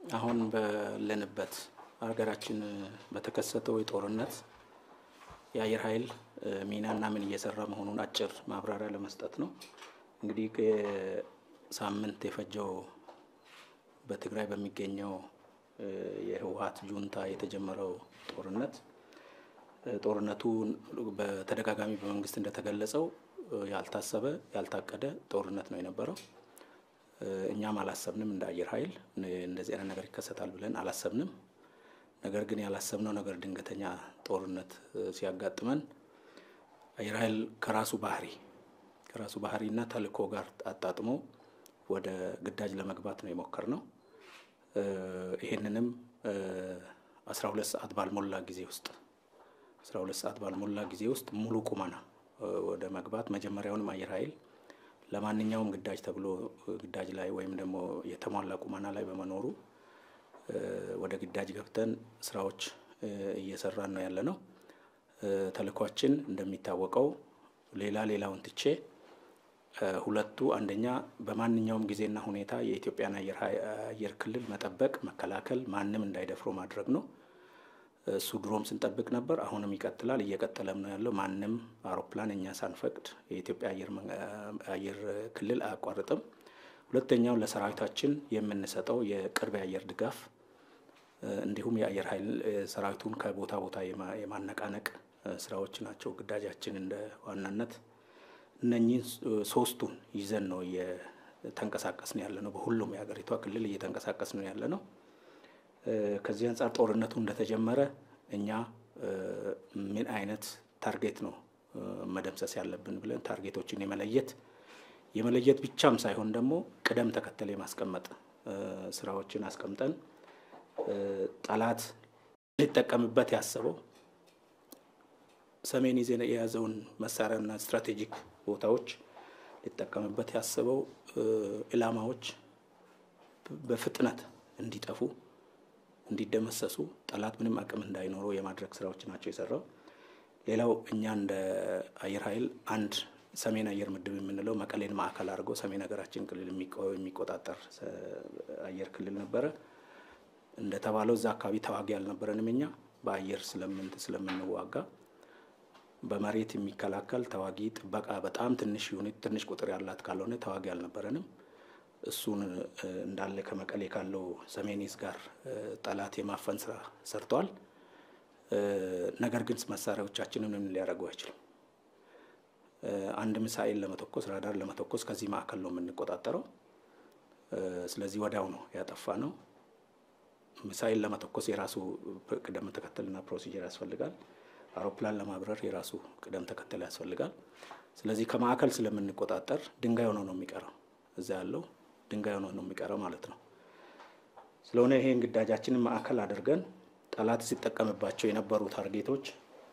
አሁን ባለንበት ሀገራችን በተከሰተው የጦርነት የአየር ኃይል ሚናና ምን እየሰራ መሆኑን አጭር ማብራሪያ ለመስጠት ነው። እንግዲህ ሳምንት የፈጀው በትግራይ በሚገኘው የህወሀት ጁንታ የተጀመረው ጦርነት ጦርነቱ በተደጋጋሚ በመንግስት እንደተገለጸው ያልታሰበ ያልታቀደ ጦርነት ነው የነበረው። እኛም አላሰብንም እንደ አየር ኃይል እንደዚህ አይነት ነገር ይከሰታል ብለን አላሰብንም። ነገር ግን ያላሰብነው ነገር ድንገተኛ ጦርነት ሲያጋጥመን አየር ኃይል ከራሱ ባህሪ ከራሱ ባህሪና ተልእኮ ጋር አጣጥሞ ወደ ግዳጅ ለመግባት ነው የሞከርነው። ይሄንንም አስራ ሁለት ሰዓት ባልሞላ ጊዜ ውስጥ አስራ ሁለት ሰዓት ባልሞላ ጊዜ ውስጥ ሙሉ ቁመና ወደ መግባት መጀመሪያውንም አየር ኃይል ለማንኛውም ግዳጅ ተብሎ ግዳጅ ላይ ወይም ደግሞ የተሟላ ቁመና ላይ በመኖሩ ወደ ግዳጅ ገብተን ስራዎች እየሰራን ነው ያለ ነው። ተልእኳችን እንደሚታወቀው ሌላ ሌላውን ትቼ ሁለቱ አንደኛ በማንኛውም ጊዜና ሁኔታ የኢትዮጵያን አየር ክልል መጠበቅ፣ መከላከል፣ ማንም እንዳይደፍሮ ማድረግ ነው። እሱ ድሮም ስንጠብቅ ነበር፣ አሁንም ይቀጥላል፣ እየቀጠለም ነው ያለው። ማንም አውሮፕላን እኛ ሳንፈቅድ የኢትዮጵያ አየር ክልል አያቋርጥም። ሁለተኛው ለሰራዊታችን የምንሰጠው የቅርብ የአየር ድጋፍ እንዲሁም የአየር ኃይል ሰራዊቱን ከቦታ ቦታ የማነቃነቅ ስራዎች ናቸው ግዳጃችን እንደ ዋናነት። እነኚህን ሶስቱን ይዘን ነው እየተንቀሳቀስን ያለ ነው። በሁሉም የሀገሪቷ ክልል እየተንቀሳቀስን ያለ ነው። ከዚህ አንጻር ጦርነቱ እንደተጀመረ እኛ ምን አይነት ታርጌት ነው መደምሰስ ያለብን ብለን ታርጌቶችን የመለየት የመለየት ብቻም ሳይሆን ደግሞ ቅደም ተከተል የማስቀመጥ ስራዎችን አስቀምጠን ጠላት ሊጠቀምበት ያሰበው ሰሜን ይዘን የያዘውን መሳሪያና ስትራቴጂክ ቦታዎች ሊጠቀምበት ያሰበው ኢላማዎች በፍጥነት እንዲጠፉ እንዲደመሰሱ ጠላት ምንም አቅም እንዳይኖረው የማድረግ ስራዎች ናቸው የሰራው። ሌላው እኛ እንደ አየር ኃይል አንድ ሰሜን አየር ምድብ የምንለው መቀሌን ማዕከል አድርጎ ሰሜን ሀገራችን ክልል የሚቆጣጠር አየር ክልል ነበረ። እንደተባለው እዛ አካባቢ ተዋጊ አልነበረንም። እኛ በአየር ስለምንዋጋ በመሬት የሚከላከል ተዋጊ ጥበቃ በጣም ትንሽ ዩኒት ትንሽ ቁጥር ያላት ካልሆነ ተዋጊ አልነበረንም። እሱን እንዳለ ከመቀሌ ካለው ሰሜኒስ ጋር ጠላት የማፈን ስራ ሰርተዋል። ነገር ግን መሳሪያዎቻችንን ምን ሊያደርጉ አይችልም። አንድ ሚሳኤል ለመተኮስ ራዳር ለመተኮስ ከዚህ ማዕከል ነው የምንቆጣጠረው። ስለዚህ ወዲያው ነው ያጠፋ ነው። ሚሳኤል ለመተኮስ የራሱ ቅደም ተከተልና ፕሮሲጀር ያስፈልጋል። አውሮፕላን ለማብረር የራሱ ቅደም ተከተል ያስፈልጋል። ስለዚህ ከማዕከል ስለምንቆጣጠር ድንጋይ ሆኖ ነው የሚቀረው እዛ ያለው ድንጋይ ሆኖ ነው የሚቀረው ማለት ነው። ስለሆነ ይሄን ግዳጃችንን ማዕከል አድርገን ጠላት ሲጠቀምባቸው የነበሩ ታርጌቶች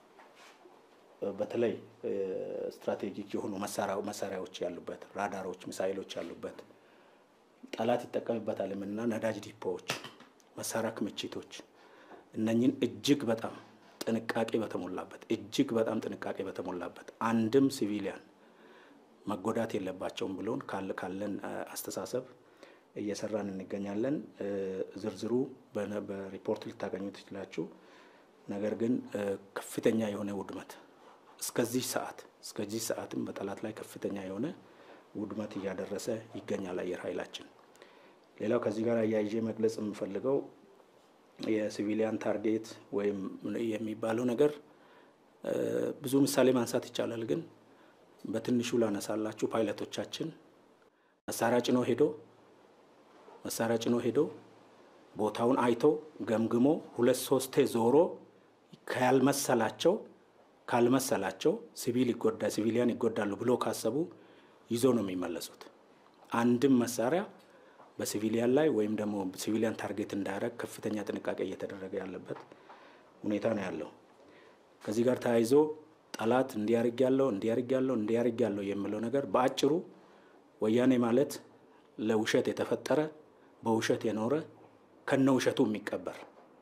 በተለይ ስትራቴጂክ የሆኑ መሳሪያዎች ያሉበት ራዳሮች፣ ሚሳይሎች ያሉበት ጠላት ይጠቀምበታል የምንና ነዳጅ ዲፖዎች፣ መሳሪያ ክምችቶች እነኝን እጅግ በጣም ጥንቃቄ በተሞላበት እጅግ በጣም ጥንቃቄ በተሞላበት አንድም ሲቪሊያን መጎዳት የለባቸውም ብሎን ካለን አስተሳሰብ እየሰራን እንገኛለን። ዝርዝሩ በሪፖርት ልታገኙ ትችላችሁ። ነገር ግን ከፍተኛ የሆነ ውድመት እስከዚህ ሰዓት እስከዚህ ሰዓትም በጠላት ላይ ከፍተኛ የሆነ ውድመት እያደረሰ ይገኛል አየር ኃይላችን። ሌላው ከዚህ ጋር አያይዤ መግለጽ የምፈልገው የሲቪሊያን ታርጌት ወይም የሚባለው ነገር ብዙ ምሳሌ ማንሳት ይቻላል ግን በትንሹ ላነሳላችሁ። ፓይለቶቻችን መሳሪያ ጭኖ ሄዶ መሳሪያ ጭኖ ሄዶ ቦታውን አይቶ ገምግሞ ሁለት ሶስቴ ዞሮ ካልመሰላቸው ካልመሰላቸው ሲቪል ይጎዳ ሲቪሊያን ይጎዳሉ ብሎ ካሰቡ ይዞ ነው የሚመለሱት። አንድም መሳሪያ በሲቪሊያን ላይ ወይም ደግሞ ሲቪሊያን ታርጌት እንዳያደርግ ከፍተኛ ጥንቃቄ እየተደረገ ያለበት ሁኔታ ነው ያለው። ከዚህ ጋር ተያይዞ ጠላት እንዲያርግ ያለው እንዲያርግ ያለው እንዲያርግ ያለው የሚለው ነገር በአጭሩ ወያኔ ማለት ለውሸት የተፈጠረ በውሸት የኖረ ከነ ውሸቱ የሚቀበር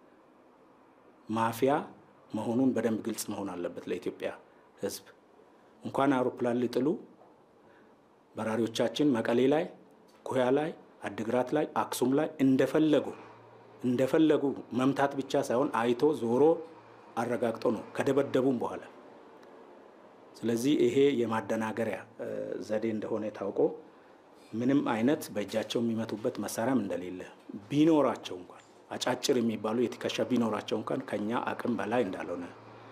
ማፊያ መሆኑን በደንብ ግልጽ መሆን አለበት ለኢትዮጵያ ሕዝብ። እንኳን አውሮፕላን ሊጥሉ በራሪዎቻችን መቀሌ ላይ፣ ኩያ ላይ፣ አድግራት ላይ፣ አክሱም ላይ እንደፈለጉ እንደፈለጉ መምታት ብቻ ሳይሆን አይቶ ዞሮ አረጋግጦ ነው ከደበደቡም በኋላ። ስለዚህ ይሄ የማደናገሪያ ዘዴ እንደሆነ ታውቆ ምንም አይነት በእጃቸው የሚመቱበት መሳሪያም እንደሌለ ቢኖራቸው እንኳን አጫጭር የሚባሉ የትከሻ ቢኖራቸው እንኳን ከኛ አቅም በላይ እንዳልሆነ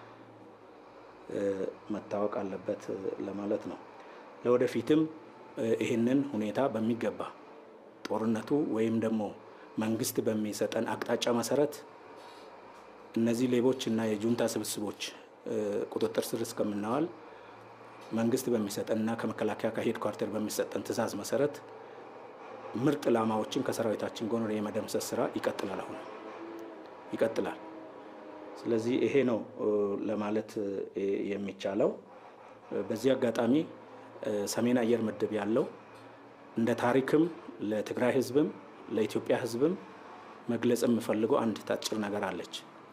መታወቅ አለበት ለማለት ነው። ለወደፊትም ይህንን ሁኔታ በሚገባ ጦርነቱ ወይም ደግሞ መንግስት በሚሰጠን አቅጣጫ መሰረት እነዚህ ሌቦች እና የጁንታ ስብስቦች ቁጥጥር ስር እስከምናዋል መንግስት በሚሰጠንና ከመከላከያ ከሄድ ኳርተር በሚሰጠን ትዕዛዝ መሰረት ምርጥ ላማዎችን ከሰራዊታችን ጎን የመደምሰስ ስራ ይቀጥላል። አሁን ይቀጥላል። ስለዚህ ይሄ ነው ለማለት የሚቻለው። በዚህ አጋጣሚ ሰሜን አየር ምድብ ያለው እንደ ታሪክም ለትግራይ ህዝብም ለኢትዮጵያ ህዝብም መግለጽ የምፈልገው አንድ ታጭር ነገር አለች።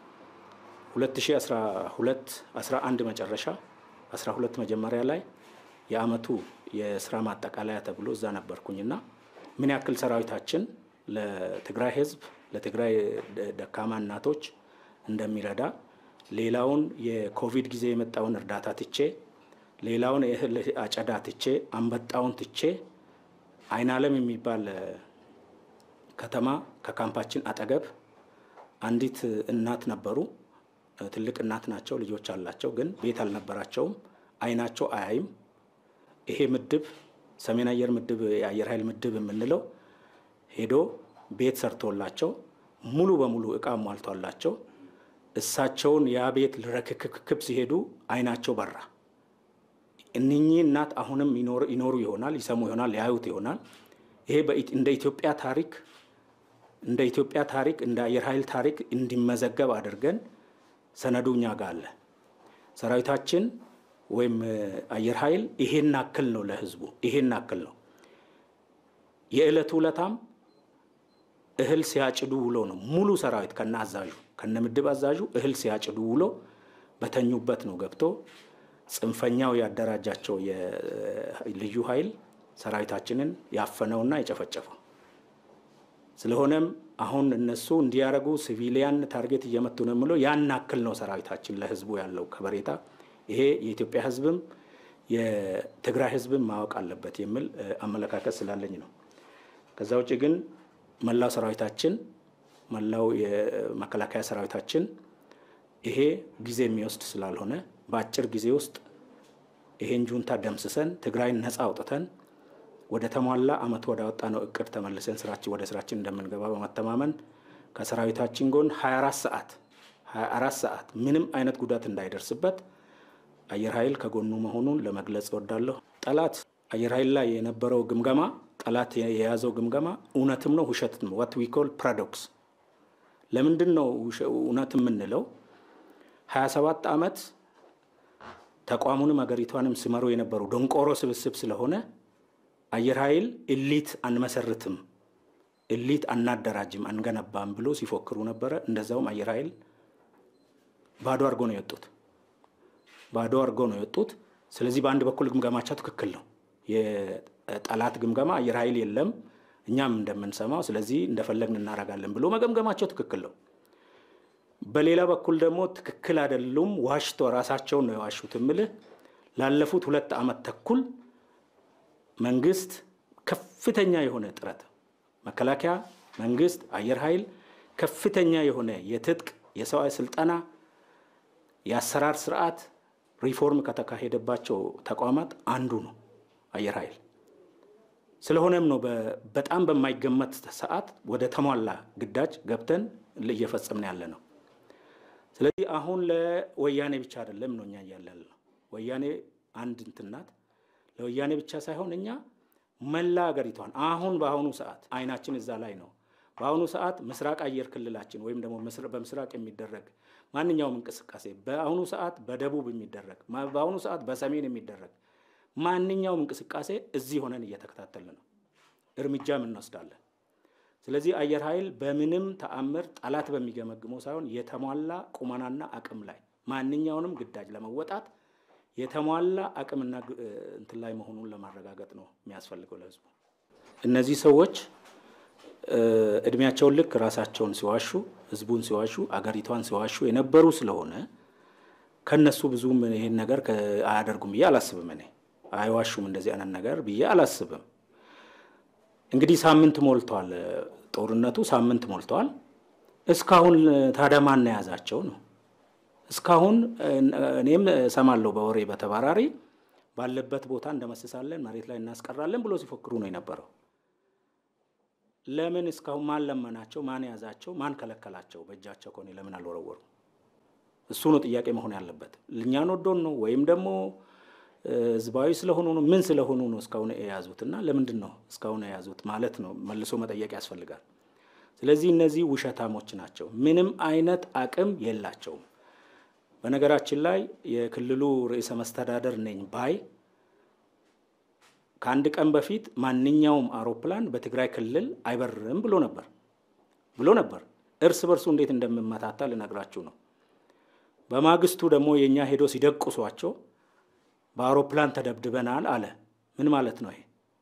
2012 11 መጨረሻ 12 መጀመሪያ ላይ የአመቱ የስራ ማጠቃለያ ተብሎ እዛ ነበርኩኝና ምን ያክል ሰራዊታችን ለትግራይ ህዝብ ለትግራይ ደካማ እናቶች እንደሚረዳ ሌላውን የኮቪድ ጊዜ የመጣውን እርዳታ ትቼ ሌላውን የእህል አጨዳ ትቼ አንበጣውን ትቼ አይናለም የሚባል ከተማ ከካምፓችን አጠገብ አንዲት እናት ነበሩ። ትልቅ እናት ናቸው፣ ልጆች አላቸው፣ ግን ቤት አልነበራቸውም። አይናቸው አያይም። ይሄ ምድብ ሰሜን አየር ምድብ የአየር ኃይል ምድብ የምንለው ሄዶ ቤት ሰርቶላቸው ሙሉ በሙሉ እቃ ሟልቷላቸው እሳቸውን ያ ቤት ልረክክክብ ሲሄዱ አይናቸው በራ። እነኚህ እናት አሁንም ይኖሩ ይሆናል፣ ይሰሙ ይሆናል፣ ያዩት ይሆናል። ይሄ እንደ ኢትዮጵያ ታሪክ እንደ ኢትዮጵያ ታሪክ እንደ አየር ኃይል ታሪክ እንዲመዘገብ አድርገን ሰነዱ እኛ ጋር አለ። ሰራዊታችን ወይም አየር ኃይል ይሄን አክል ነው ለህዝቡ፣ ይሄን አክል ነው። የዕለቱ ውለታም እህል ሲያጭዱ ውሎ ነው ሙሉ ሰራዊት ከነ አዛዡ ከነ ምድብ አዛዡ እህል ሲያጭዱ ውሎ በተኙበት ነው ገብቶ ጽንፈኛው ያደራጃቸው የልዩ ኃይል ሰራዊታችንን ያፈነውና የጨፈጨፈው። ስለሆነም አሁን እነሱ እንዲያደርጉ ሲቪሊያን ታርጌት እየመቱ ነው የምለው ያን አክል ነው ሰራዊታችን ለህዝቡ ያለው ከበሬታ። ይሄ የኢትዮጵያ ህዝብም የትግራይ ህዝብም ማወቅ አለበት የሚል አመለካከት ስላለኝ ነው። ከዛ ውጭ ግን መላው ሰራዊታችን መላው የመከላከያ ሰራዊታችን ይሄ ጊዜ የሚወስድ ስላልሆነ በአጭር ጊዜ ውስጥ ይሄን ጁንታ ደምስሰን ትግራይን ነፃ አውጥተን ወደ ተሟላ አመት ወደ አወጣ ነው እቅድ ተመልሰን ስራችን ወደ ስራችን እንደምንገባ በመተማመን ከሰራዊታችን ጎን 24 ሰዓት 24 ሰዓት ምንም አይነት ጉዳት እንዳይደርስበት አየር ኃይል ከጎኑ መሆኑን ለመግለጽ እወዳለሁ። ጠላት አየር ኃይል ላይ የነበረው ግምገማ ጠላት የያዘው ግምገማ እውነትም ነው ውሸትም ነው። ዋት ዊ ኮል ፓራዶክስ። ለምንድን ነው እውነት የምንለው? 27 ዓመት ተቋሙንም ሀገሪቷንም ሲመሩ የነበሩ ደንቆሮ ስብስብ ስለሆነ አየር ኃይል እሊት አንመሰርትም፣ እሊት አናደራጅም፣ አንገነባም ብሎ ሲፎክሩ ነበረ። እንደዛውም አየር ኃይል ባዶ አድርጎ ነው የወጡት፣ ባዶ አድርጎ ነው የወጡት። ስለዚህ በአንድ በኩል ግምገማቸው ትክክል ነው። የጠላት ግምገማ አየር ኃይል የለም እኛም እንደምንሰማው፣ ስለዚህ እንደፈለግን እናደርጋለን ብሎ መገምገማቸው ትክክል ነው። በሌላ በኩል ደግሞ ትክክል አይደሉም፣ ዋሽቶ ራሳቸውን ነው የዋሹት። እምልህ ላለፉት ሁለት ዓመት ተኩል መንግስት ከፍተኛ የሆነ ጥረት መከላከያ፣ መንግስት፣ አየር ኃይል ከፍተኛ የሆነ የትጥቅ የሰው ስልጠና፣ የአሰራር ስርዓት ሪፎርም ከተካሄደባቸው ተቋማት አንዱ ነው አየር ኃይል። ስለሆነም ነው በጣም በማይገመት ሰዓት ወደ ተሟላ ግዳጅ ገብተን እየፈጸምን ያለ ነው። ስለዚህ አሁን ለወያኔ ብቻ አይደለም ነው እኛ እያለን ነው። ወያኔ አንድ እንትን ናት። ለወያኔ ብቻ ሳይሆን እኛ መላ ሀገሪቷን አሁን በአሁኑ ሰዓት አይናችን እዛ ላይ ነው። በአሁኑ ሰዓት ምስራቅ አየር ክልላችን ወይም ደግሞ በምስራቅ የሚደረግ ማንኛውም እንቅስቃሴ በአሁኑ ሰዓት በደቡብ የሚደረግ በአሁኑ ሰዓት በሰሜን የሚደረግ ማንኛውም እንቅስቃሴ እዚህ ሆነን እየተከታተልን ነው፣ እርምጃም እንወስዳለን። ስለዚህ አየር ኃይል በምንም ተአምር ጠላት በሚገመግመው ሳይሆን የተሟላ ቁመናና አቅም ላይ ማንኛውንም ግዳጅ ለመወጣት የተሟላ አቅምና እንትን ላይ መሆኑን ለማረጋገጥ ነው የሚያስፈልገው ለህዝቡ። እነዚህ ሰዎች እድሜያቸውን ልክ ራሳቸውን ሲዋሹ፣ ህዝቡን ሲዋሹ፣ አገሪቷን ሲዋሹ የነበሩ ስለሆነ ከነሱ ብዙም ይህን ነገር አያደርጉም ብዬ አላስብም። እኔ አይዋሹም እንደዚህ አይነት ነገር ብዬ አላስብም። እንግዲህ ሳምንት ሞልቷል፣ ጦርነቱ ሳምንት ሞልቷል። እስካሁን ታዲያ ማን የያዛቸው ነው? እስካሁን እኔም እሰማለሁ በወሬ በተባራሪ ባለበት ቦታ እንደመስሳለን፣ መሬት ላይ እናስቀራለን ብሎ ሲፎክሩ ነው የነበረው። ለምን እስካሁን ማን ለመናቸው? ማን ያዛቸው? ማን ከለከላቸው? በእጃቸው ከሆነ ለምን አልወረወሩ? እሱ ነው ጥያቄ መሆን ያለበት። እኛን ወዶን ነው ወይም ደግሞ ህዝባዊ ስለሆኑ ነው? ምን ስለሆኑ ነው እስካሁን የያዙት? እና ለምንድን ነው እስካሁን የያዙት ማለት ነው መልሶ መጠየቅ ያስፈልጋል። ስለዚህ እነዚህ ውሸታሞች ናቸው። ምንም አይነት አቅም የላቸውም። በነገራችን ላይ የክልሉ ርዕሰ መስተዳደር ነኝ ባይ ከአንድ ቀን በፊት ማንኛውም አውሮፕላን በትግራይ ክልል አይበርም ብሎ ነበር ብሎ ነበር። እርስ በርሱ እንዴት እንደምመታታ ልነግራችሁ ነው። በማግስቱ ደግሞ የእኛ ሄዶ ሲደቁሷቸው በአውሮፕላን ተደብድበናል አለ። ምን ማለት ነው ይሄ?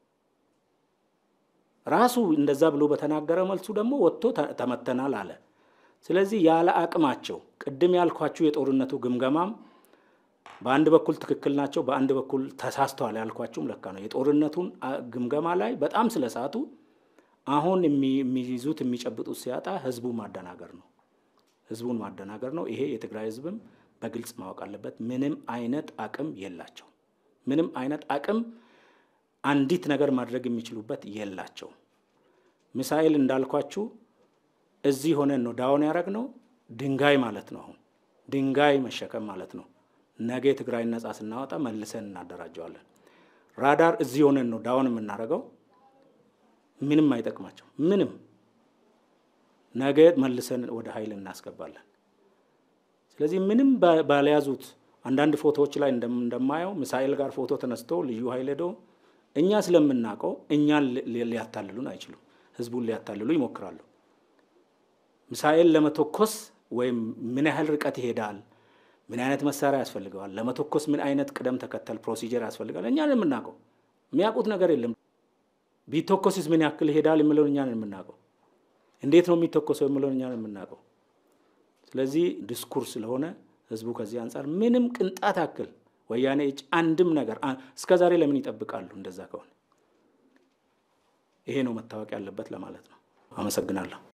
ራሱ እንደዛ ብሎ በተናገረ መልሱ ደግሞ ወጥቶ ተመተናል አለ። ስለዚህ ያለ አቅማቸው ቅድም ያልኳችሁ የጦርነቱ ግምገማም በአንድ በኩል ትክክል ናቸው፣ በአንድ በኩል ተሳስተዋል ያልኳችሁም ለካ ነው። የጦርነቱን ግምገማ ላይ በጣም ስለሳቱ አሁን የሚይዙት የሚጨብጡት ሲያጣ ህዝቡን ማደናገር ነው። ህዝቡን ማደናገር ነው። ይሄ የትግራይ ህዝብም በግልጽ ማወቅ አለበት። ምንም አይነት አቅም የላቸው። ምንም አይነት አቅም አንዲት ነገር ማድረግ የሚችሉበት የላቸው። ሚሳኤል እንዳልኳችሁ እዚህ ሆነን ነው ዳውን ያደረግ ነው። ድንጋይ ማለት ነው። አሁን ድንጋይ መሸከም ማለት ነው። ነገ የትግራይን ነጻ ስናወጣ መልሰን እናደራጀዋለን። ራዳር እዚህ ሆነን ነው ዳውን የምናደርገው። ምንም አይጠቅማቸው። ምንም ነገ መልሰን ወደ ኃይል እናስገባለን። ስለዚህ ምንም ባልያዙት አንዳንድ ፎቶዎች ላይ እንደማየው ሚሳኤል ጋር ፎቶ ተነስቶ ልዩ ኃይል ሄዶ እኛ ስለምናውቀው እኛን ሊያታልሉን አይችሉም። ህዝቡን ሊያታልሉ ይሞክራሉ። ሚሳኤል ለመተኮስ ወይም ምን ያህል ርቀት ይሄዳል፣ ምን አይነት መሳሪያ ያስፈልገዋል፣ ለመተኮስ ምን አይነት ቅደም ተከተል ፕሮሲጀር ያስፈልጋል፣ እኛን የምናውቀው የሚያውቁት ነገር የለም። ቢተኮስስ ምን ያክል ይሄዳል የሚለውን እኛን የምናውቀው፣ እንዴት ነው የሚተኮሰው የሚለውን እኛን የምናውቀው። ስለዚህ ዲስኩር ስለሆነ ህዝቡ ከዚህ አንጻር ምንም ቅንጣት ያክል ወያኔ እጅ አንድም ነገር እስከ ዛሬ ለምን ይጠብቃሉ? እንደዛ ከሆነ ይሄ ነው መታወቅ ያለበት ለማለት ነው። አመሰግናለሁ።